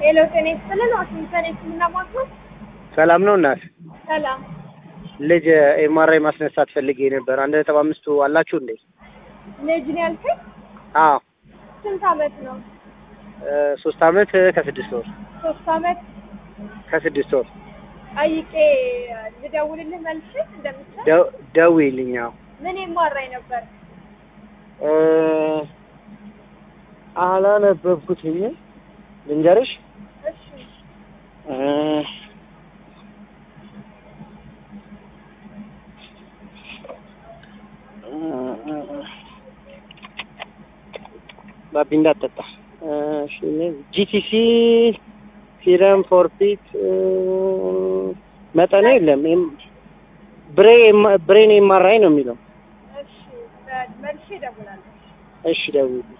ሄሎ ጤና ይስጥልን። ዋሽንግተን የህክምና ማዕከል ሰላም ነው እናት? ሰላም። ልጅ ኤምአርአይ ማስነሳት ፈልጌ ነበር። አንድ ነጥብ አምስቱ አላችሁ እንዴ? ልጅ ነው ያልከኝ? አዎ ስንት አመት ነው? እ ሶስት አመት ከስድስት ወር ሶስት አመት። ከስድስት ወር ጠይቄ ልደውልልህ መልሼ እንደምትችል ደው- ደውዪልኝ። አዎ ምን የማራኝ ነበር? እ አላነበብኩትኝ ልንገርሽ እሺ እ ባቢ እንዳትጠጣ። እሺ ጂቲሲ ሲረም ፎርፊት መጠኑ የለም። ኤም- ብሬ ብሬን ኤምአርአይ ነው የሚለው። እሺ መልሼ እደውላለሁ። እሺ ደውዪልኝ።